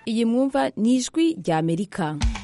iyi mwumva ni ijwi rya amerika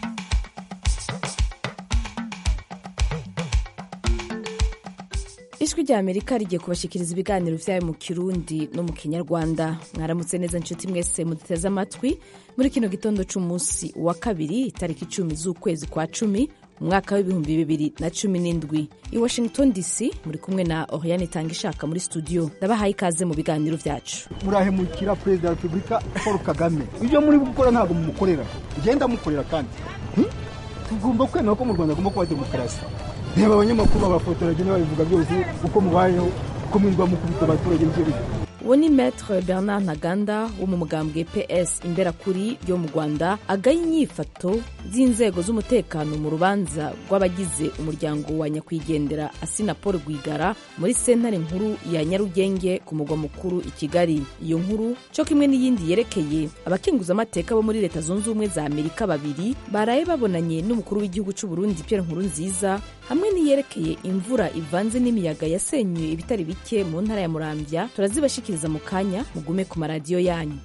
ijwi rya amerika rigiye kubashikiriza ibiganiro vyayo mu kirundi no mu kinyarwanda mwaramutse neza nshuti mwese muduteze amatwi muri kino gitondo c'umunsi wa kabiri itariki icumi z'ukwezi kwa cumi umwaka w'ibihumbi bibiri na cumi n'indwi i washington dc muri kumwe na oriane itanga ishaka muri studio ndabahaye ikaze mu biganiro vyacu murahemukira perezida wa repubulika paul kagame ibyo muri gukora ntabwo mumukorera ngenda mukorera kandi Hmm? tugomba kwemera ko mu rwanda agomba kuba demokarasi reba abanyamakuru babafotora bagenda babivuga byose uko mubayeho uko mwirwa mukubita abaturage ibyo bihe uwo ni maître bernard ntaganda wo mu mugambwe ps imberakuri yo mu rwanda agaye inyifato z'inzego z'umutekano mu rubanza rw'abagize umuryango wa nyakwigendera asina paul rwigara muri sentare nkuru ya nyarugenge ku mugwa mukuru i kigali iyo nkuru cyo kimwe n'iyindi yerekeye abakenguzamateka bo muri leta zunze ubumwe za amerika babiri baraye babonanye n'umukuru w'igihugu cy'u burundi pierre nkurunziza hamwe n'iyerekeye imvura ivanze n'imiyaga yasenyuye ibitari bike mu ntara ya muramvya turazibashikiriza mu kanya mugume ku maradiyo yanyu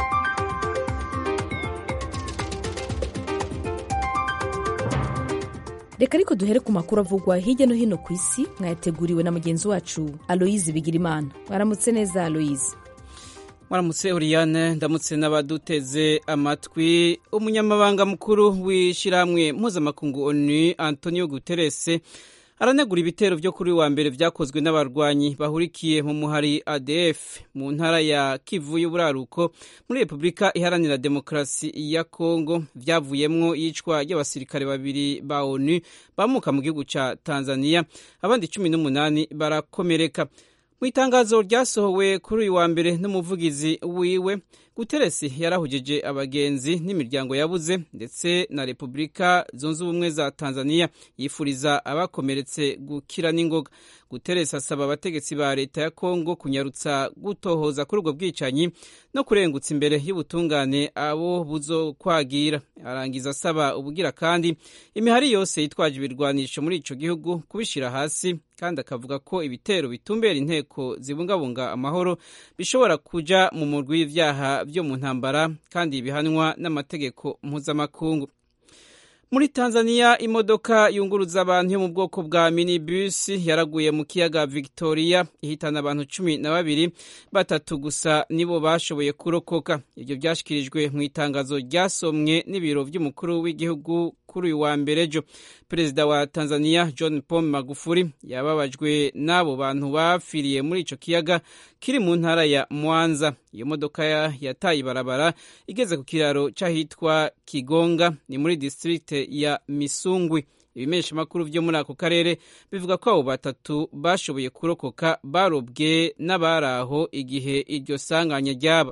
reka ariko duhere ku makuru avugwa hirya no hino ku isi mwayateguriwe na mugenzi wacu aloyize bigirimana mwaramutse neza aloyize Mwaramutse Oriane ndamutse n'abaduteze amatwi umunyamabanga mukuru w'ishyirahamwe mpuzamakungu ONU Antonio Guterres aranegura ibitero byo kuri wa mbere vyakozwe n'abarwanyi bahurikiye mu muhari ADF mu ntara ya Kivu y'uburaruko muri Repubulika Iharanira Demokarasi ya Kongo vyavuyemwo yicwa ry'abasirikare babiri ba ONU bamuka mu gihugu ca Tanzania abandi cumi n'umunani barakomereka mu itangazo ryasohowe kuri uyu wa mbere n'umuvugizi wiwe guteresi yarahujije abagenzi n'imiryango yabuze ndetse na repubulika zunze ubumwe za tanzania yifuriza abakomeretse gukira n'ingoga guteresi asaba abategetsi ba leta ya kongo kunyarutsa gutohoza kuri ubwo bwicanyi no kurengutsa imbere y'ubutungane abo buzokwagira arangiza asaba ubugira kandi imihari yose yitwaje ibirwanisho muri ico gihugu kubishira hasi kandi akavuga ko ibitero bitumbera inteko zibungabunga amahoro bishobora kuja mu murwi w'ivyaha vyo mu ntambara kandi bihanwa n'amategeko mpuzamakungu muri tanzania imodoka yunguruza abantu yo mu bwoko bwa minibus yaraguye mu kiyaga victoria ihitana abantu cumi na babiri batatu gusa nibo bashoboye kurokoka ibyo byashyikirijwe mu itangazo ryasomwe n'ibiro by'umukuru w'igihugu kuri uyu wa mbere ejo perezida wa tanzania john paul magufuli yababajwe n'abo bantu bapfiriye muri ico kiyaga kiri mu ntara ya mwanza iyo modoka yataye ibarabara igeze ku kiraro c'ahitwa kigonga ni muri district ya misungwi ibimesha makuru vyo muri ako karere bivuga ko abo batatu bashoboye kurokoka barobwe n'abaraho igihe iryo sanganya ryaba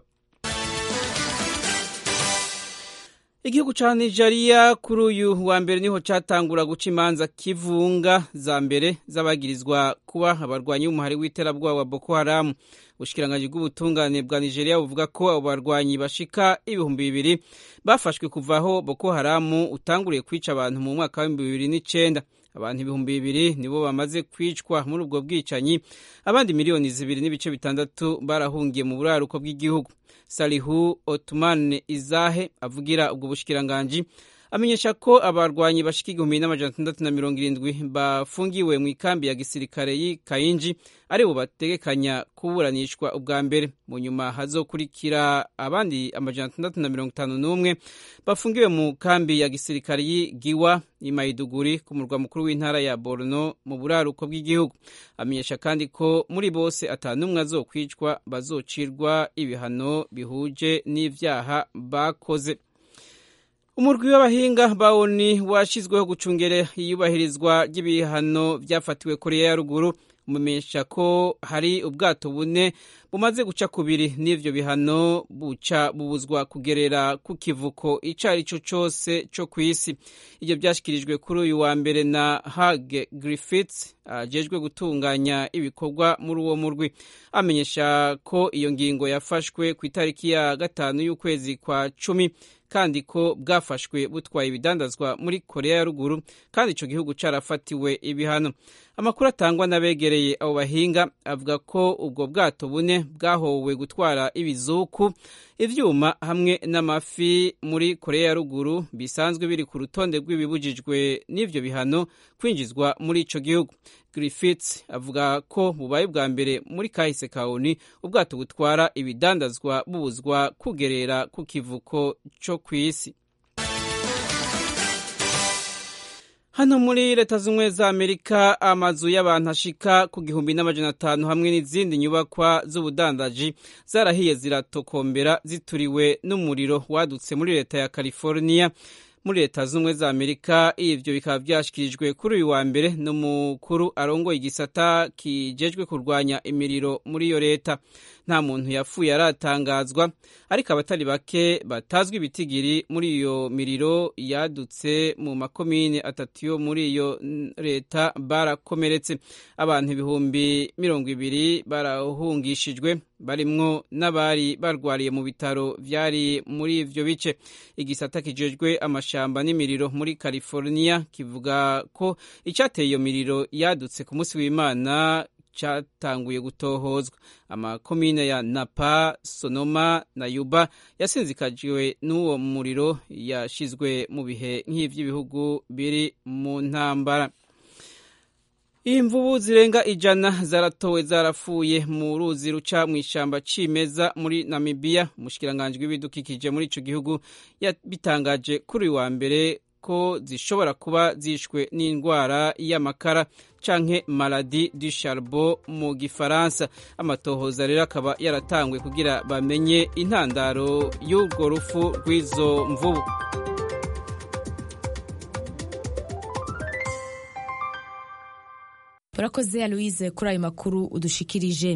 igihugu ca nigeria kuri uyu wa mbere niho catangura guca imanza kivunga za mbere z'abagirizwa kuba abarwanyi b'umuhari w'iterabwoba wa boko haramu ubushikiranganji bw'ubutungane bwa nigeria buvuga ko abo barwanyi bashika ibihumbi bibiri bafashwe kuva aho boko haramu utanguriye kwica abantu mu mwaka w'ibihumbi bibiri n'icenda abantu ibihumbi bibiri nibo bamaze kwicwa muri ubwo bwicanyi abandi miliyoni zibiri n'ibice bitandatu barahungiye mu buraruko bw'igihugu salihu otumane izahe avugira ubwo bushikiranganji amenyesha ko abarwanyi bashika igihumbi n'amajana atandatu na mirongo irindwi bafungiwe mu ikambi ya gisirikare y'i kayinji aribo bategekanya kuburanishwa ubwa mbere mu nyuma hazokurikira abandi amajana atandatu na mirongo itanu n'umwe bafungiwe mu kambi ya gisirikare y'i giwa i maiduguri ku murwa mukuru w'intara ya borno mu buraruko bw'igihugu amenyesha kandi ko muri bose atanumwe azokwicwa bazocirwa ibihano bihuje n'ivyaha bakoze umurwi w'abahinga ba oni washyizweho gucungera iyubahirizwa ry'ibihano byafatiwe koreya ya ruguru umumenyesha ko hari ubwato bune bumaze guca kubiri n'ivyo bihano buca bubuzwa kugerera ku kivuko ico ari cyo cose co kw'isi ivyo vyashyikirijwe kuri uyu wa mbere na hage griffiths ajejwe gutunganya ibikorwa muri uwo murwi amenyesha ko iyo ngingo yafashwe ku itariki ya gatanu y'ukwezi kwa cumi kandi ko bwafashwe butwaye ibidandazwa muri korea ya ruguru kandi ico gihugu carafatiwe ibihano amakuru atangwa n'abegereye abo bahinga avuga ko ubwo bwato bune bwahowe gutwara ibizuku ivyuma hamwe n'amafi muri korea ya ruguru bisanzwe biri ku rutonde rw'ibibujijwe n'ivyo bihano kwinjizwa muri ico gihugu griffiths avuga ko bubaye bwa mbere muri kahise kaoni ubwato butwara ibidandazwa bubuzwa kugerera ku kivuko co kw'isi hano muri leta z'ubumwe za amerika amazu y'abantu ashika ku gihumbi n'amajana atanu hamwe n'izindi nyubakwa z'ubudandaji zarahiye ziratokombera zituriwe n'umuriro wadutse muri leta ya california muri leta z'ubumwe za amerika ivyo bikaba vyashikirijwe kuri uyu wa mbere n'umukuru arongoye igisata kijejwe kurwanya imiriro muri iyo leta nta muntu yapfuye aratangazwa ariko abatari bake batazwi ibitigiri muri iyo miriro yadutse mu makomine atatu yo muri iyo leta barakomeretse abantu ibihumbi mirongo ibiri barahungishijwe barimwo n'abari barwariye mu bitaro vyari muri ivyo bice igisata kijejwe amashamba n'imiriro muri california kivuga ko icateye iyo miriro yadutse ku munsi w'imana cyatanguye gutohozwa amakomine ya napa sonoma na yuba yasinzikajwe n'uwo muriro yashizwe mu bihe nk'ivy'ibihugu biri mu ntambara imvubu zirenga ijana zaratowe zarapfuye mu ruzi ruca mu ishyamba cimeza muri namibiya umushikiranganji w'ibidukikije muri ico gihugu yabitangaje kuri uyu wa mbere ko zishobora kuba zishwe n'indwara y'amakara canke maladi du charbon mu gifaransa amatohoza rero akaba yaratangwe kugira bamenye intandaro y'urwo rufu rw'izo mvubu urakoze aloise kuri ayo makuru udushikirije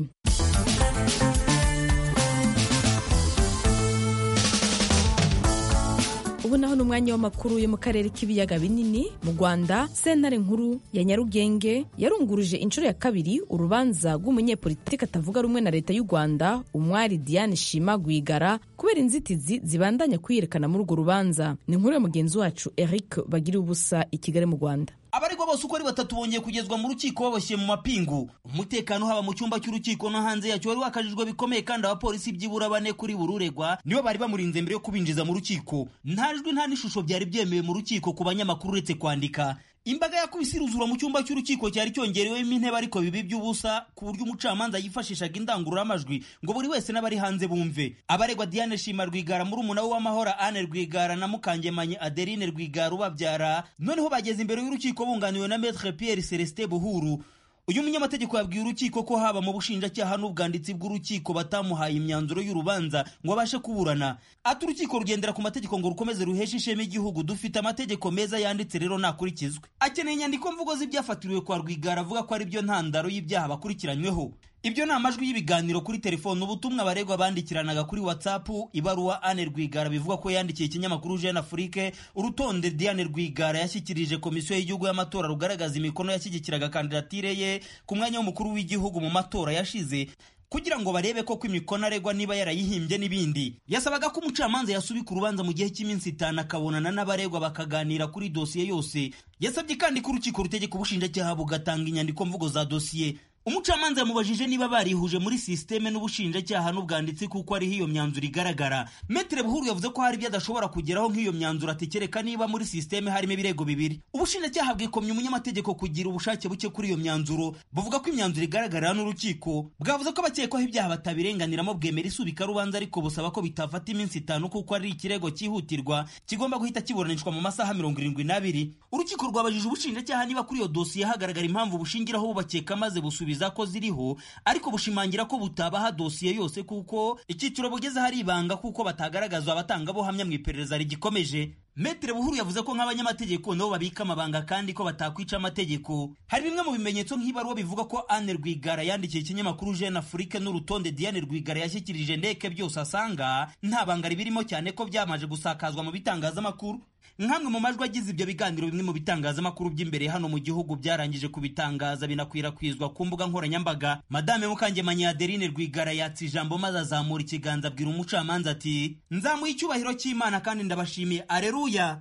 ubu naho ni umwanya w'amakuru yo mu karere k'ibiyaga binini mu rwanda sentare nkuru ya nyarugenge yarunguruje inshuro ya kabiri urubanza rw'umunyepolitiki atavuga rumwe na leta y'u rwanda umwari diane shima rwigara kubera inzitizi zibandanya kwiyerekana muri urwo rubanza ni inkuru ya mugenzi wacu eric bagira ubusa i kigali mu rwanda abaregwa bose uko ari batatu bongeye kugezwa mu rukiko baboshye mu mapingu umutekano haba mu cyumba cy'urukiko no hanze yacyo wari wakajijwe bikomeye kandi abapolisi byibura bane kuri buri uregwa nibo bari bamurinze mbere yo kubinjiza mu rukiko nta jwi nta n'ishusho byari byemewe mu rukiko ku banyamakuru uretse kwandika imbaga yakubise iruzura mu cyumba cy'urukiko cyari cyongerewemo intebe ariko bibi by'ubusa ku buryo umucamanza yifashishaga indangururamajwi ngo buri wese n'abari hanze bumve abaregwa Diane Shima Rwigara muri umuna we w'amahoro Anne Rwigara na Mukangemanyi Adeline Rwigara ubabyara noneho bageze imbere y'urukiko bunganiwe na Maître Pierre Celestin Buhuru uyu munyamategeko yabwiye urukiko ko haba mu bushinjacyaha n'ubwanditsi bw'urukiko batamuhaye imyanzuro y'urubanza ngo abashe kuburana ati urukiko rugendera ku mategeko ngo rukomeze ruheshe ishema igihugu dufite amategeko meza yanditse rero nakurikizwe akeneye inyandiko mvugo z'ibyafatiriwe kwa rwigara avuga ko ari byo ntandaro y'ibyaha bakurikiranyweho ibyo ni amajwi y'ibiganiro kuri telefone ubutumwa abaregwa bandikiranaga kuri whatsapp ibaruwa Anne Rwigara bivuga ko yandikiye ikinyamakuru Jeune Afrique urutonde Diane Rwigara yashyikirije komisiyo y'igihugu y'amatora rugaragaza imikono yashyigikiraga kandidatire ye ku mwanya w'umukuru w'igihugu mu matora yashize kugira ngo barebe ko imikono aregwa niba yarayihimbye n'ibindi yasabaga ko umucamanza yasubika urubanza mu gihe cy'iminsi itanu akabonana n'abaregwa bakaganira kuri dosiye yose yasabye kandi ko urukiko rutegeka ubushinjacyaha bugatanga inyandiko mvugo za dosiye umucamanza yamubajije niba barihuje muri sisiteme n'ubushinjacyaha n'ubwanditsi kuko ariho iyo myanzuro igaragara metere buhuru yavuze ko hari ibyo adashobora kugeraho nk'iyo myanzuro atekereka niba muri sisiteme harimo ibirego bibiri ubushinjacyaha bwikomye umunyamategeko kugira ubushake buke kuri iyo myanzuro buvuga ko imyanzuro igaragarira n'urukiko bwavuze ko abakekwaho ibyaha batabirenganiramo bwemera isubika rubanza ariko busaba ko bitafata iminsi itanu kuko ari ikirego cyihutirwa kigomba guhita kiburanishwa mu masaha mirongo irindwi n'abiri urukiko rwabajije ubushinjacyaha niba kuri iyo dosiye hagaragara impamvu bushingiraho bubakeka maze busubiza ko ziriho ariko bushimangira ko butabaha dosiye yose kuko icyiciro bugeze hari ibanga kuko batagaragazwa abatangabuhamya mu iperereza rigikomeje Metere Buhuru yavuze ko nk'abanyamategeko nabo babika amabanga kandi ko batakwica amategeko hari bimwe mu bimenyetso nk'ibaruwa bivuga ko Anne Rwigara yandikiye ikinyamakuru Jeune Afrique n'urutonde Diane Rwigara yashyikirije ndeke byose asanga nta banga ribirimo cyane ko byamaje gusakazwa mu bitangazamakuru nk'amwe mu majwi agize ibyo biganiro bimwe mu bitangazamakuru by'imbere hano mu gihugu byarangije kubitangaza binakwirakwizwa ku mbuga nkoranyambaga madame mukangemanyi adeline rwigara yatse ijambo maze azamura ikiganza abwira umucamanza ati nzamuye icyubahiro cy'imana kandi ndabashimiye areruya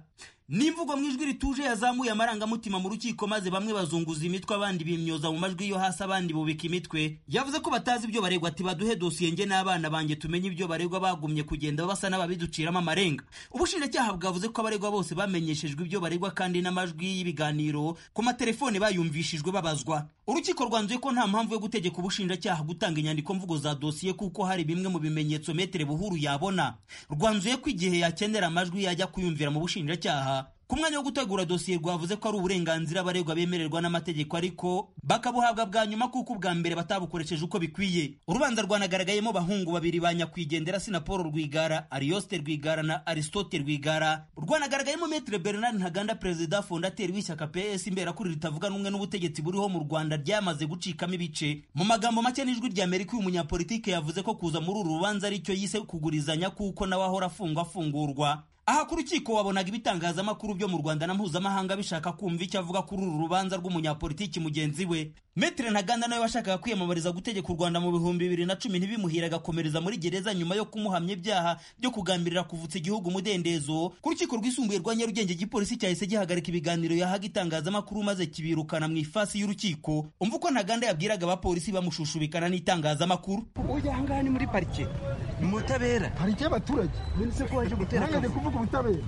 n'imvugo mu ijwi rituje yazamuye amarangamutima mu rukiko maze bamwe bazunguza imitwe abandi bimyoza mu majwi yo hasi abandi bubika imitwe yavuze ko batazi ibyo baregwa ati baduhe dosiye nge n'abana banjye tumenye ibyo baregwa bagumye kugenda basa n'ababiduciramo amarenga ubushinjacyaha bwavuze ko abaregwa bose bamenyeshejwe ibyo baregwa kandi n'amajwi y'ibiganiro ku matelefone bayumvishijwe babazwa urukiko rwanzuye ko nta mpamvu yo gutegeka ubushinjacyaha gutanga inyandiko mvugo za dosiye kuko hari bimwe mu bimenyetso metere buhuru yabona rwanzuye ko igihe yakenera amajwi yajya kuyumvira mu bushinjacyaha ku mwanya wo gutegura dosiye rwavuze ko ari uburenganzira abaregwa bemererwa n'amategeko ariko bakabuhabwa bwa nyuma kuko ubwa mbere batabukoresheje uko bikwiye urubanza rwanagaragayemo bahungu babiri ba nyakwigendera sinapolo rwigara ariyoste rwigara na aristote rwigara rwanagaragayemo metre bernard ntaganda perezida fondateri w'ishyaka ps imberakuri ritavuga n'umwe n'ubutegetsi buriho mu rwanda ryamaze gucikamo ibice mu magambo make n'ijwi rya amerika uyu munyapolitike yavuze ko kuza muri uru rubanza aricyo yise kugurizanya kuko nawe ahora afungwa afungurwa aha ku rukiko wabonaga ibitangazamakuru byo mu rwanda na mpuzamahanga bishaka kumva icyo avuga kuri uru rubanza rw'umunyapolitiki mugenzi we metere ntaganda nawe washakaga kwiyamamariza gutegeka u rwanda mu bihumbi bibiri na cumi ntibimuhire agakomereza muri gereza nyuma yo kumuhamya ibyaha byo kugambirira kuvutsa igihugu umudendezo ku rukiko rwisumbuye rwa nyarugenge igipolisi cyahise gihagarika ibiganiro yahaga itangazamakuru maze kibirukana mu ifasi y'urukiko umva uko ntaganda yabwiraga abapolisi bamushushubikana n'itangazamakuru ujya ahangaha ni muri parike ni mu butabera parike y'abaturage mbese ko waje gutera ntabwo kuvuga ubutabera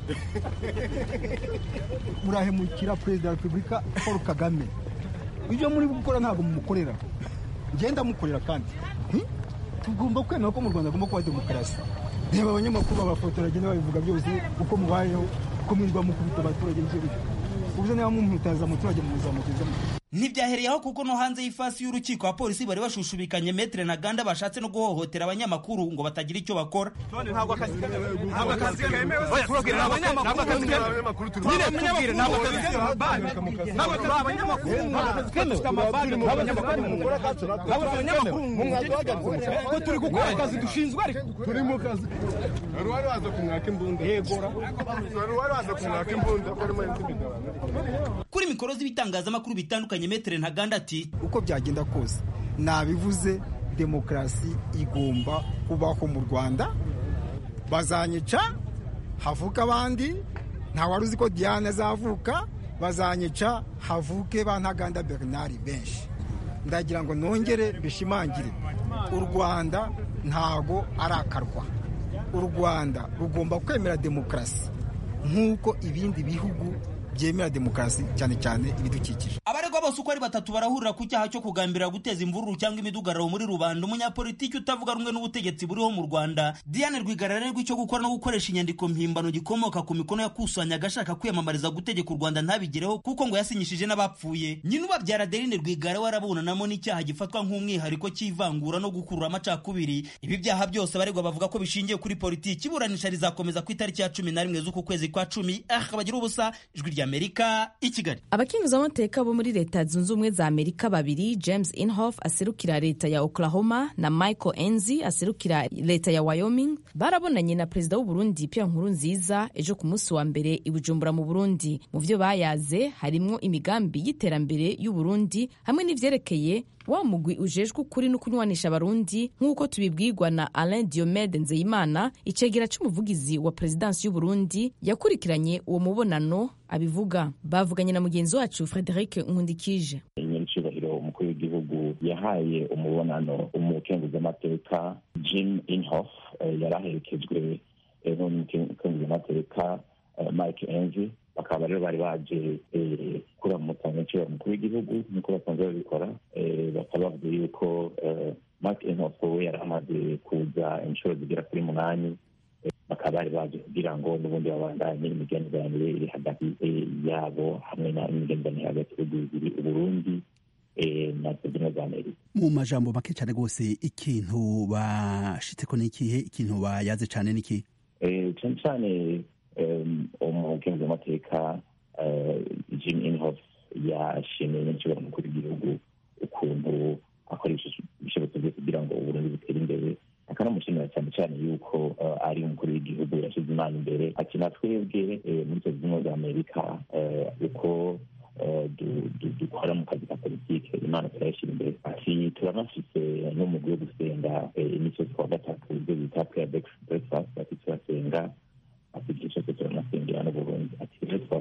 murahemukira perezida wa repubulika paul kagame ibyo muri gukora ntabwo mumukorera ngenda mukorera kandi tugomba kwemera ko mu rwanda agomba kuba demokarasi reba abanyamakuru babafotora bagenda babivuga byose uko mubayeho uko mwirwa mukubita abaturage n'icyo bityo ubuze niba mumutaza umuturage muzamugezemo ntibyahereye aho kuko no hanze y'ifasi y'urukiko abapolisi bari bashushubikanye metere na ganda bashatse no guhohotera abanyamakuru ngo batagira icyo bakora ntabwo akazi ntabwo akazi kemewe turabwira ntabwo akazi kemewe tubwire tubwire ntabwo akazi kemewe ntabwo turi abanyamakuru ntabwo akazi kemewe dufite amabaga turi abanyamakuru ntabwo turi abanyamakuru ko turi gukora akazi dushinzwe ariko turi mu kazi wari wari waza kumwaka imbunda yegora wari wari waza kumwaka imbunda ko arimo intimidabana kuri mikoro z'ibitangazamakuru bitandukanye metere ntaganda ati uko byagenda kose nabivuze demokarasi igomba kubaho mu rwanda bazanyica havuka abandi wari uzi ko diane azavuka bazanyica havuke ba ntaganda bernard benshi ndagira ngo nongere bishimangire u rwanda ntago ari akarwa u rwanda rugomba kwemera demokarasi nk'uko ibindi bihugu byemera demokarasi cyane cyane ibidukikije abaregwa bose uko ari batatu barahurira ku cyaha cyo kugambirira guteza imvururu cyangwa imidugararo muri rubanda umunyapolitiki utavuga rumwe n'ubutegetsi buriho mu rwanda diane rwigara arerwa icyo gukora no gukoresha inyandiko mpimbano gikomoka ku mikono yakusanyaga ashaka kwiyamamariza gutegeka u rwanda ntabigereho kuko ngo yasinyishije n'abapfuye nyina ubabyara adeline rwigara warabunanamo n'icyaha gifatwa nk'umwihariko cy'ivangura no gukurura amacakubiri ibi byaha byose abaregwa bavuga ko bishingiye kuri politiki iburanisha rizakomeza ku itariki ya cumi na rimwe z'uku kwezi kwa cumi ah bagira ubusa ijwi rya amerika i kigali abakinguzamateka bo muri leta zunze ubumwe za amerika babiri james inhofe aserukira leta ya oklahoma na michael enzi aserukira leta ya wyoming barabonanye na perezida w'uburundi pierre nkurunziza ejo ku munsi wa mbere i bujumbura mu burundi mu byo bayaze harimwo imigambi y'iterambere y'uburundi hamwe n'ivyerekeye wa mugwi ujejwe ukuri no kunywanisha abarundi nk'uko tubibwirwa na alain diomede nzeyimana icegera c'umuvugizi wa perezidansi y'uburundi yakurikiranye uwo mubonano abivuga bavuganye na mugenzi wacu frederic nkundikije nyinicubahiro umukuru w'igihugu yahaye umubonano umukenguzamateka jim inhof yari aherekejwe n'umukenguzamateka mike enzi bakaba rero bari baje kuramutsa nyacibahiro umukuru w'igihugu nk'uko basanzwe babikora bakaba bavuga yuko mike inhof we yari amaze kuza inshuro zigera kuri munani bakaba bari baje kugira ngo n'ubundi babandanye imigenderanire iri hagati yabo hamwe n'imigenderanire hagati y'ibihugu bibiri uburundi na zimwe za amerika mu majambo make cyane rwose ikintu bashitseko ni ikihe ikintu bayaze cyane ni ikihe cyane cyane umukenguzamateka jim inhof yashimiye nyinshibahiro umukuru w'igihugu ukuntu akoresha ibishobotso byose kugira ngo uburundi butere imbere akanamushimira cyane cyane yuko ari umukuru w'igihugu yashyize imana imbere ati na twebwe muri leta zunze za amerika uko dukora mu kazi ka politike imana turayashyira imbere ati turanafise n'umugwi wo gusenga imisozi kuwa gatatu ibyo bita prayer breakfast ati turasenga ati igihe cyose turanasengera n'uburundi ati rero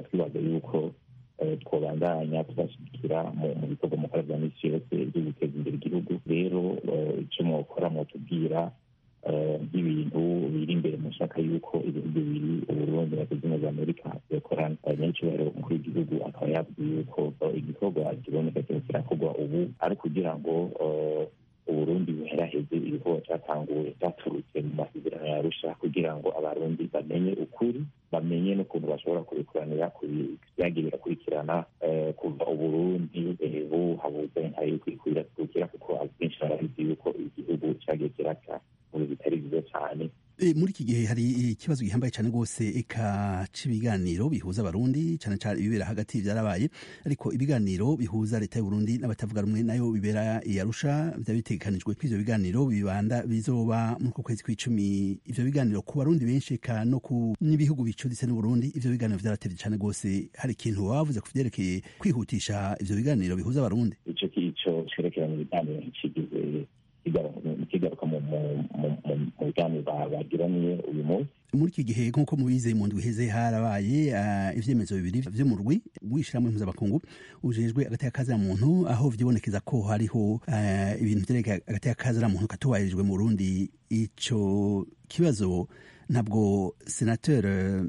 kubabwira nk'ibintu biri imbere mu shaka y'uko ibihugu bibiri uburundi na zimwe za amerika byakorana abanyacyubahiro umukuru w'igihugu akaba yabwiye yuko igikorwa kiboneka kirimo kirakorwa ubu ari kugira ngo uburundi buheraheze ibikorwa cyatanguwe cyaturutse mu masezerano ya arusha kugira ngo abarundi bamenye ukuri bamenye n'ukuntu bashobora kubikuranira byagiye birakurikirana kuva uburundi buhabuze nka kwikwirakwira kuko abenshi barabizi yuko igihugu cyagiye kiraka mu bitari byiza cyane muri iki gihe hari ikibazo gihambaye cyane rwose eka cy'ibiganiro bihuza abarundi cyane cyane ibibera hagati byarabaye ariko ibiganiro bihuza leta y'uburundi n'abatavuga rumwe nayo bibera i arusha byaba bitegekanijwe ko ivyo biganiro bibanda bizoba muri uko kwezi kw'icumi ivyo biganiro ku barundi benshi eka no ku n'ibihugu bicuditse n'uburundi ivyo biganiro vyaratevye cyane rwose hari ikintu wavuze ku vyerekeye kwihutisha ivyo biganiro bihuza abarundi ico kico cerekeranye ibiganiro ntikigize kigaruka mu biganiro bagiraniye uyu munsi muri iki gihe nk'uko mubize mu ndwi iheze harabaye ivyemezo bibiri vyo mu rwi w'ishirahamwe mpuzamakungu ujejwe agateka kazira muntu aho vyibonekeza ko hariho ibintu vyerekeye agateka kazira muntu katubahirijwe mu burundi ico kibazo ntabwo senateur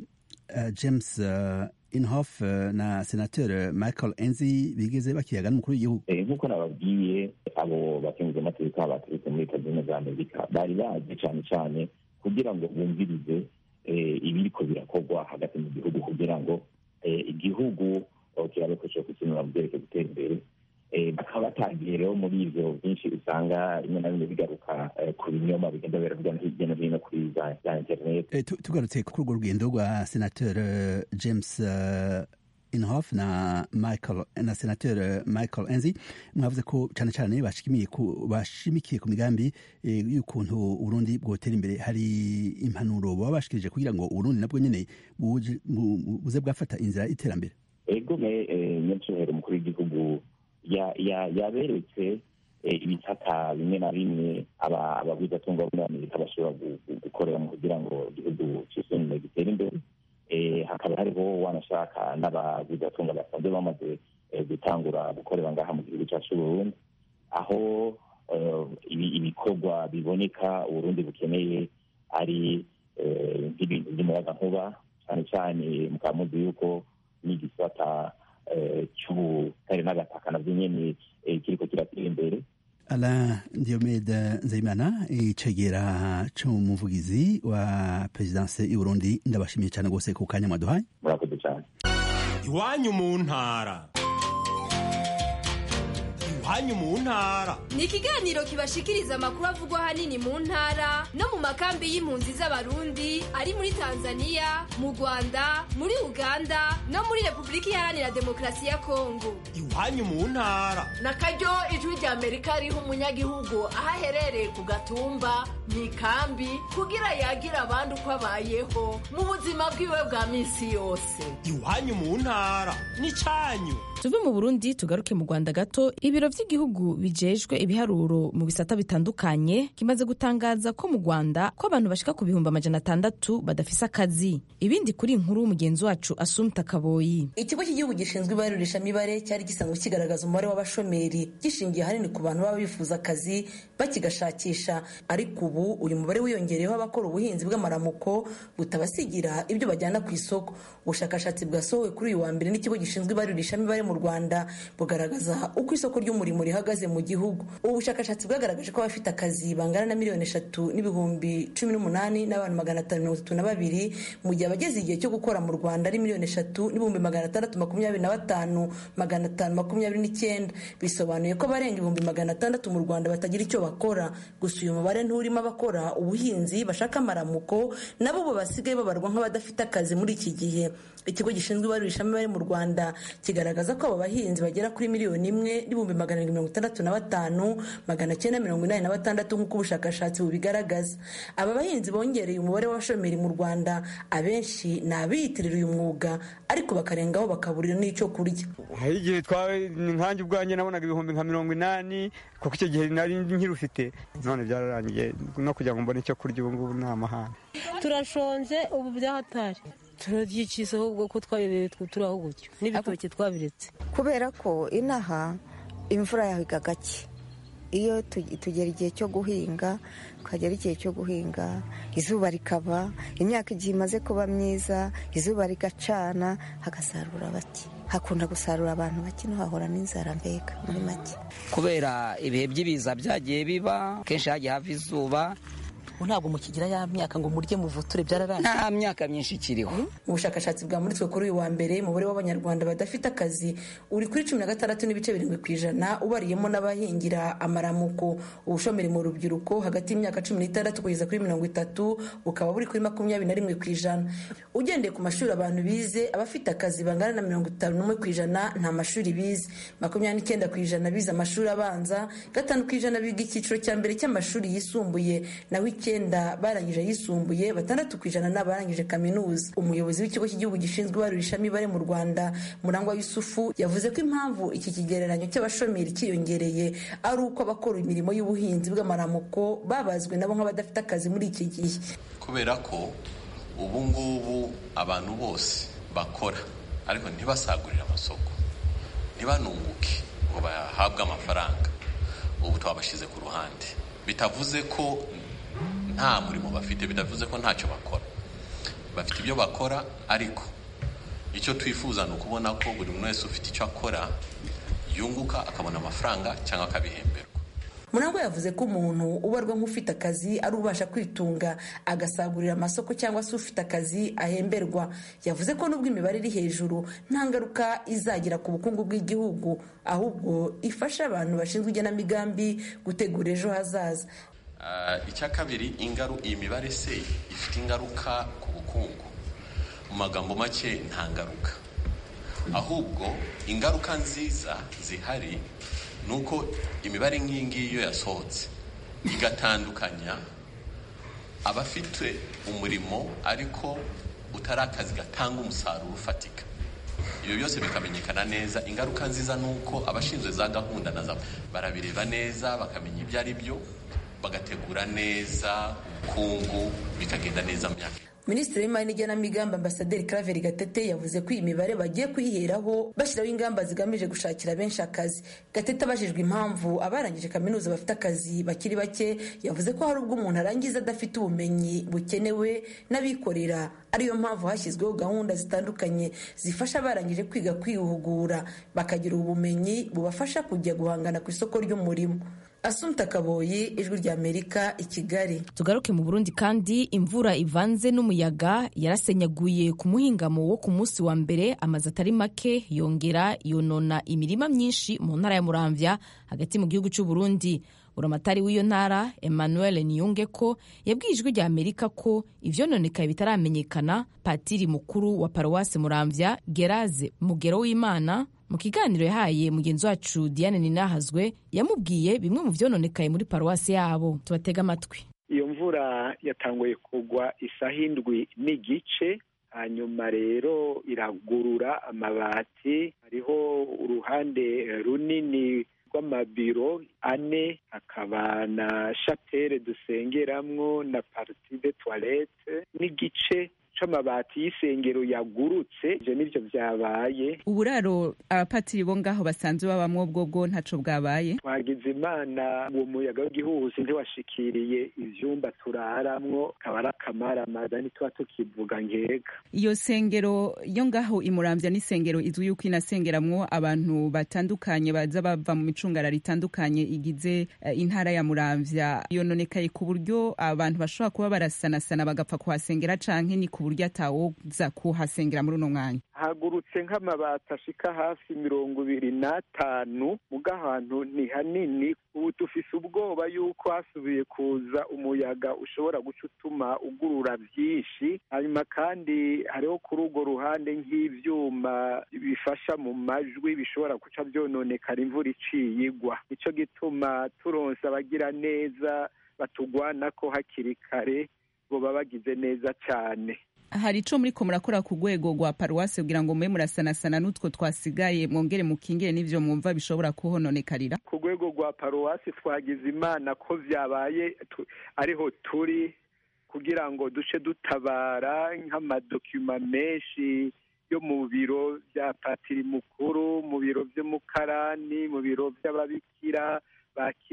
james inhofe na senateur michael enzi bigeze bakiyaga n'umukuru w'igihugu nk'uko nababwiye abo bakenguza amategeko baturutse muri leta zunze za amerika bari bazi cyane cyane kugira ngo bumvirize ibiriko birakorwa hagati mu gihugu kugira ngo igihugu kirabe ko cyo kukinura mu byerekeye gutera imbere bakaba batangiye rero muri ivyo byinshi usanga rimwe na rimwe bigaruka ku binyoma bigenda biravuga hirya no hino kuri za internet tugarutse kuri urwo rugendo rwa senateur james inhofe na michael na senateur michael enzi mwavuze ko cyane cyane bashimikiye ku migambi y'ukuntu uburundi bwotera imbere hari impanuro baba bashikirije kugira ngo uburundi nabwo nyene buze bwafata inzira y'iterambere ego nyacyubahiro umukuru w'igihugu yaberetse ibitaka bimwe na bimwe abagwizatunga bo muri amerika bashobora gukoreramo kugira ngo igihugu cyisunume gitere imbere hakaba hariho wanashaka n'abagwizatunga basanzwe bamaze gutangura gukorera ngaha mu gihugu cyacu Burundi aho ibikorwa biboneka uburundi bukeneye ari nk'ibintu by'umuyagankuba cyane cyane mukaba muzi yuko n'igisata cy'ubutare n'agataka nabyo nyene kiriko kiratera imbere ala diomede nzeyimana icegera c'umuvugizi wa perezidanse y'uburundi ndabashimiye cyane rwose ku kanya mwaduhaye murakoze cyane iwanyu mu ntara iwanyu mu ntara ni ikiganiro kibashikiriza amakuru avugwa ahanini mu ntara no mu makambi y'impunzi z'abarundi ari muri tanzania mu rwanda muri uganda no muri repubulika iharanira demokarasi ya kongo iwanyu mu ntara na karyo ijwi rya amerika riha umunyagihugu aho aherereye ku gatumba mu ikambi kugira yagira abandi uko abayeho mu buzima bwiwe bwa minsi yose iwanyu mu ntara ni cyanyu tuve mu burundi tugaruke mu rwanda gato ibiro by'igihugu bijejwe ibiharuro mu bisata bitandukanye kimaze gutangaza ko mu rwanda ko abantu bashika ku bihumbi amajana atandatu badafise akazi ibindi kuri inkuru mugenzi wacu asumta kaboyi ikigo cy'igihugu gishinzwe ibarurishamibare cyari gisanzwe kigaragaza umubare w'abashomeri gishingiye ahanini ku bantu baba bifuza akazi bakigashakisha ariko ubu uyu mubare wiyongereyeho abakora ubuhinzi bw'amaramuko butabasigira ibyo bajyana ku isoko ubushakashatsi bwasohowe kuri uyu wa mbere n'ikigo gishinzwe ibarurishamibare mu rwanda bugaragaza uko isoko ry'umurimo rihagaze mu gihugu ubu bushakashatsi bwagaragaje ko abafite akazi bangana na miliyoni eshatu n'ibihumbi cumi n'umunani n'abantu magana atanu mirongo itatu na babiri mu gihe abageze igihe cyo gukora mu rwanda ari miliyoni eshatu n'ibihumbi magana atandatu makumyabiri na batanu magana atanu makumyabiri n'icyenda bisobanuye ko abarenga ibihumbi magana atandatu mu rwanda batagira icyo bakora gusa uyu mubare nturimo abakora ubuhinzi bashaka amaramuko nabo bo basigaye babarwa nk'abadafite akazi muri iki gihe ikigo gishinzwe ibarurishamibare mu rwanda kigaragaza ko abo bahinzi bagera kuri miliyoni imwe n'ibihumbi magana arindwi mirongo itandatu na batanu magana cyenda mirongo inani na batandatu nk'uko ubushakashatsi bubigaragaza aba bahinzi bongereye umubare w'abashomeri mu rwanda abenshi ni abiyitirira uyu mwuga ariko bakarengaho bakaburira n'icyo kurya hari igihe nkanjye ubwanjye nabonaga ibihumbi nka mirongo inani kuko icyo gihe nari nkirufite none byararangiye no kugira ngo mbone icyo kurya ubu ngubu ni amahane turashonje ubu byahatari turabyikiza ahubwo ko twayobewe turi aho gutyo n'ibitoki twabiretse kubera ko inaha imvura yahiga gake iyo tu- tugera igihe cyo guhinga tukagera igihe cyo guhinga izuba rikaba imyaka igihe imaze kuba myiza izuba rigacana hagasarura bake hakunda gusarura abantu bake hahora n'inzara mbega muri make kubera ibihe by'ibiza byagiye biba kenshi hagiye hava izuba ntabwo mukigira ya myaka ngo murye muvuture byararangiye nta myaka myinshi ikiriho ubushakashatsi bwamuritswe kuri uyu wa mbere umubare w'abanyarwanda badafite akazi uri kuri cumi na gatandatu n'ibice birindwi ku ijana ubariyemo n'abahingira amaramuko ubushomeri mu rubyiruko hagati y'imyaka cumi n'itandatu kugeza kuri mirongo itatu bukaba buri kuri makumyabiri na rimwe ku ijana ugendeye ku mashuri abantu bize abafite akazi bangana na mirongo itanu n'umwe ku ijana nta mashuri bize makumyabiri n'icyenda ku ijana bize amashuri abanza gatanu ku ijana biga icyiciro cya mbere cy'amashuri yisumbuye naho icyenda barangije ayisumbuye batandatu ku ijana ni abarangije kaminuza umuyobozi w'ikigo cy'igihugu gishinzwe ibarurishamibare mu rwanda murangwa yusufu yavuze ko impamvu iki kigereranyo cy'abashomeri cyiyongereye ari uko abakora imirimo y'ubuhinzi bw'amaramuko babazwe nabo nk'abadafite akazi muri iki gihe kubera ko ubu ngubu abantu bose bakora ariko ntibasagurire amasoko ntibanunguke ngo bahabwe amafaranga ubu twabashyize ku ruhande bitavuze ko nta murimo bafite bitavuze ko ntacyo bakora bafite ibyo bakora ariko icyo twifuza ni ukubona ko buri muntu wese ufite icyo akora yunguka akabona amafaranga cyangwa akabihemberwa murangwa yavuze ko umuntu ubarwa nk'ufite akazi ari ubasha kwitunga agasagurira amasoko cyangwa se ufite akazi ahemberwa yavuze ko nubwo imibare iri hejuru nta ngaruka izagira ku bukungu bw'igihugu ahubwo ifasha abantu bashinzwe igenamigambi gutegura ejo hazaza Ah, icya kabiri ingaru iyi mibare se ifite ingaruka ku bukungu mu magambo make nta ngaruka ahubwo ingaruka nziza zihari ni uko imibare nk'iyi ngiyi iyo yasohotse igatandukanya abafite umurimo ariko utari akazi gatanga umusaruro ufatika ibyo byose bikamenyekana neza ingaruka nziza ni uko abashinzwe za gahunda na za barabireba neza bakamenya ibyo ari byo bagategura neza ubukungu bikagenda neza mu myaka minisitiri w'imari n'igenamigambi ambasaderi claver gatete yavuze ko iyi mibare bagiye kuyiheraho bashyiraho ingamba zigamije gushakira benshi akazi gatete abajijwe impamvu abarangije kaminuza bafite akazi bakiri bake yavuze ko hari ubwo umuntu arangiza adafite ubumenyi bukenewe n'abikorera ariyo mpamvu hashyizweho gahunda zitandukanye zifasha abarangije kwiga kwihugura bakagira ubumenyi bubafasha kujya guhangana ku isoko ry'umurimo asumta kaboyi ijwi ry'amerika i kigali tugaruke mu burundi kandi imvura ivanze n'umuyaga yarasenyaguye ku muhingamo wo ku munsi wa mbere amazu atari make yongera yonona imirima myinshi mu ntara ya muramvya hagati mu gihugu cy'u burundi buramatari w'iyo ntara emmanuel niyunge ko yabwiye ijwi rya amerika ko ivyononekaye bitaramenyekana patiri mukuru wa paruwasi muramvya geraze mugero w'imana mu kiganiro yahaye mugenzi wacu diane ninahazwe yamubwiye bimwe mu vyononekaye muri paruwasi yabo tubatega amatwi iyo mvura yatanguye kugwa isaha indwi n'igice hanyuma rero iragurura amabati hariho uruhande runini rw'amabiro ane hakaba na shapere dusengeramwo na parti de toilette n'igice c'amabati y'isengero yagurutse ivyo nivyo vyabaye uburaro abapatiri bo ngaho basanzwe babamwo bwo bwo ntaco bwabaye twagize imana uwo muyaga w'igihuhusi ntiwashikiriye ivyumba turaramwo kaba ari akamaramaza ntituba tukivuga nkeka iyo sengero yo ngaho imuramvya n'isengero izwi yuko inasengeramwo abantu batandukanye baza bava mu micungararo itandukanye igize uh, intara ya muramvya yononekaye ku buryo abantu bashobora kuba barasanasana bagapfa kuhasengera canke ni ku buryo atawoza kuhasengera muri uno mwanya hagurutse nk'amabati ashika hafi mirongo ibiri n'atanu muga ahantu ni hanini ubu dufise ubwoba yuko hasubiye kuza umuyaga ushobora guca utuma ugurura byinshi hanyuma kandi hariho kuri urwo ruhande nk'ivyuma bifasha mu majwi bishobora guca vyononekara imvura iciye igwa nico gituma turonse abagira neza batugwanako hakiri kare boba bagize neza cane hari ico muriko murakora ku rwego rwa paruwasi kugira ngo mube murasanasana n'utwo twasigaye mwongere mukingire n'ivyo mwumva bishobora kuhononekarira ku rwego rwa paruwasi twagize imana ko vyabaye ariho turi kugira ngo duce dutabara nk'amadokima menshi yo mu biro vya patiri mukuru mu biro vy'umukarani mu biro vy'ababikira bakira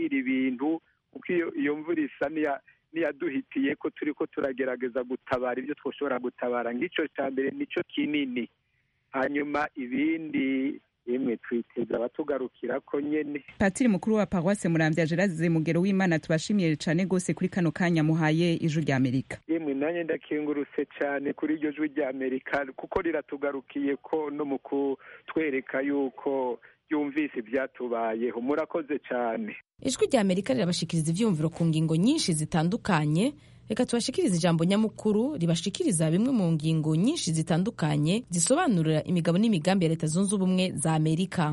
twakira ibintu kuko iyo iyo mvura isa n'iya- n'iyaduhitiye ko turi ko turagerageza gutabara ibyo twashobora gutabara ng'icyo cya mbere nicyo kinini hanyuma ibindi yemwe twiteza abatugarukira ko nyene patiri mukuru wa paruwase muramvya gerase mugero w'imana tubashimiye cane gose kuri kano kanya muhaye ijwi rya amerika yemwe nanjye ndakengurutse cyane kuri iryo jwi rya amerika kuko riratugarukiye ko no mu kutwereka yuko yumvise ibyatubayeho murakoze cyane ijwi rya amerika rirabashikiriza ivyumviro ku ngingo nyinshi zitandukanye reka tubashikirize ijambo nyamukuru ribashikiriza bimwe mu ngingo nyinshi zitandukanye zisobanurira imigabo n'imigambi ya leta zunze ubumwe za amerika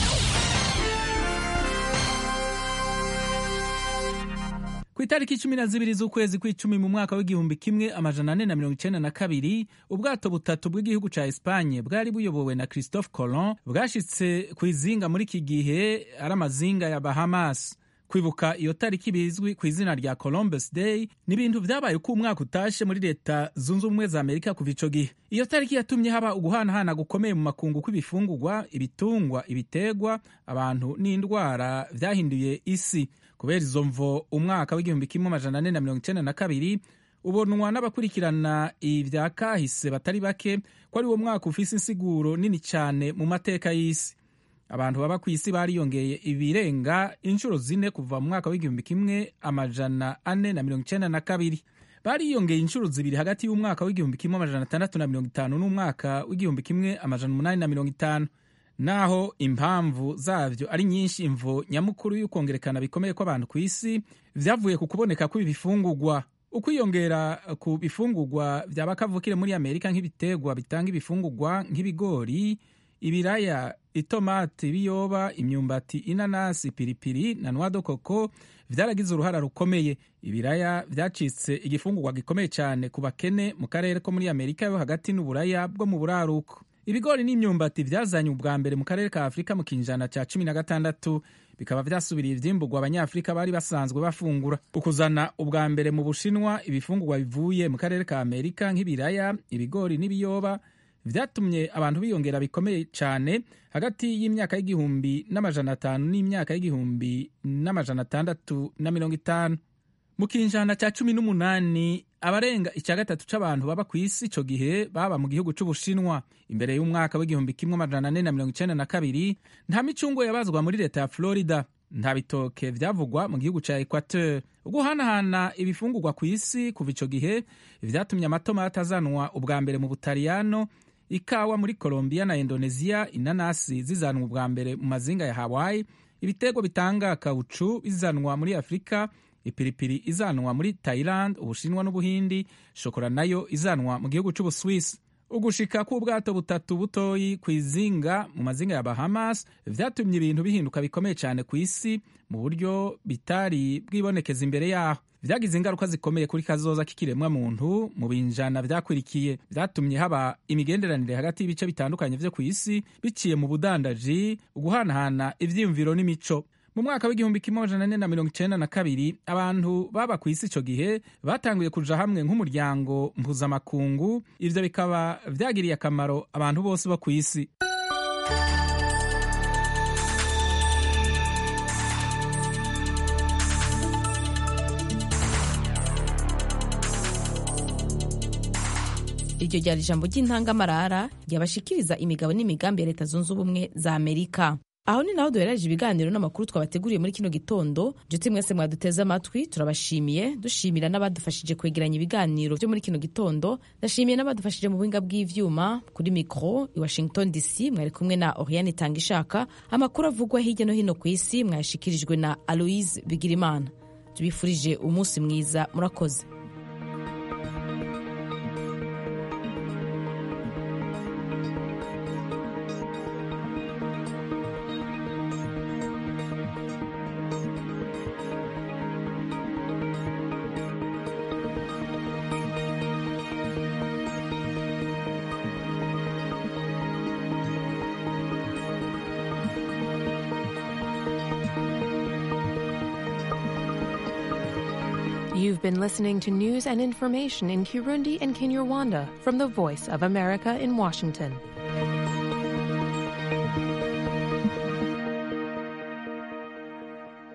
ku itariki cumi na zibiri z'ukwezi kw'icumi mu mwaka w'igihumbi kimwe amajana ane na mirongo icenda na kabiri ubwato butatu bw'igihugu ca espanye bwari buyobowe na christophe colon bwashitse ku izinga muri iki gihe ari amazinga ya bahamas kwibuka iyo tariki bizwi ku izina rya columbus day ni ibintu vyabaye uko umwaka utashe muri leta zunze ubumwe za amerika kuva ico gihe iyo tariki yatumye haba uguhanahana gukomeye mu makungu kw'ibifungurwa ibitungwa ibitegwa abantu n'indwara vyahinduye isi kubera izo mvo umwaka w'igihumbi kimwe amajana ane na mirongo icenda na kabiri ubonwa n'abakurikirana ivya kahise batari bake ko ari wo mwaka ufise insiguro nini cane mu mateka y'isi abantu baba ku isi bariyongeye ibirenga inshuro zine kuva mu mwaka w'igihumbi kimwe amajana ane na mirongo icenda na kabiri bariyongeye inshuro zibiri hagati y'umwaka w'igihumbi kimwe amajana atandatu na mirongo itanu n'umwaka w'igihumbi kimwe amajana umunani na mirongo itanu naho impamvu zavyo ari nyinshi imvo nyamukuru y'ukongerekana bikomeye kw'abantu ku isi vyavuye ku kuboneka kw'ibi bifungurwa ukwiyongera ku bifungurwa vyaba kavukire muri amerika nk'ibiterwa bitanga ibifungurwa nk'ibigori ibiraya itomati ibiyoba imyumbati inanasi piripiri na nwado koko vyaragize uruhara rukomeye ibiraya vyacitse igifungurwa gikomeye cyane ku bakene mu karere ko muri amerika yo hagati n'uburaya bwo mu buraruko ibigori n'imyumbati vyazanye ubwa mbere mu karere ka afurika mu kinjana ca cumi na gatandatu bikaba vyasubiriye ivyimburwa abanyafurika bari basanzwe bafungura ukuzana ubwa mbere mu bushinwa ibifungurwa bivuye mu karere ka amerika nk'ibiraya ibigori n'ibiyoba vyatumye abantu biyongera bikomeye cyane hagati y'imyaka y'igihumbi n'amajana atanu n'imyaka y'igihumbi n'amajana atandatu na mirongo itanu mu kinjana cya cumi n'umunani abarenga icya gatatu c'abantu baba ku isi ico gihe baba mu gihugu c'ubushinwa imbere y'umwaka w'igihumbi kimwe amajana ane na mirongo icenda na kabiri nta micungo yabazwa muri leta ya florida nta bitoke vyavugwa mu gihugu ca equateur uguhanahana ibifungurwa ku isi kuva ico gihe vyatumye amatomati azanwa ubwa mbere mu butaliyano ikawa muri colombia na indonesia inanasi zizanwa ubwa mbere mu mazinga ya hawaii ibitego bitanga kaucu bizanwa muri afurika ipiripiri izanwa muri thailand ubushinwa n'ubuhindi shokora nayo izanwa mu gihugu c'ubuswisi ugushika k'ubwato butatu butoyi ku izinga mu mazinga ya bahamas vyatumye ibintu bihinduka bikomeye cyane ku isi mu buryo bitari bwibonekeza imbere yaho vyagize ingaruka zikomeye kuri kazoza k'ikiremwa muntu mu binjana vyakurikiye vyatumye haba imigenderanire hagati y'ibice bitandukanye vyo ku isi biciye mu budandaji uguhanahana ivyiyumviro n'imico mu mwaka w'igihumbi kimwe amajana ane na mirongo icenda na kabiri abantu baba ku isi ico gihe batanguye kuja hamwe nk'umuryango mpuzamakungu ivyo bikaba vyagiriye akamaro abantu bose bo ku isi iryo ryari ijambo ry'intangamarara ryabashikiriza imigabo n'imigambi ya leta zunze ubumwe za amerika aho ni naho duherereje ibiganiro n'amakuru twabateguriye muri kino gitondo nshuti mwese mwaduteze amatwi turabashimiye dushimira n'abadufashije kwegeranya ibiganiro byo muri kino gitondo ndashimiye n'abadufashije mu buhinga bw'ivyuma kuri mikro i washington dc mwari kumwe na oriane tanga ishaka amakuru avugwa hirya no hino ku isi mwayashikirijwe na aloise bigirimana tubifurije umunsi mwiza murakoze You've been listening to news and information in Kirundi and Kinyarwanda from the Voice of America in Washington.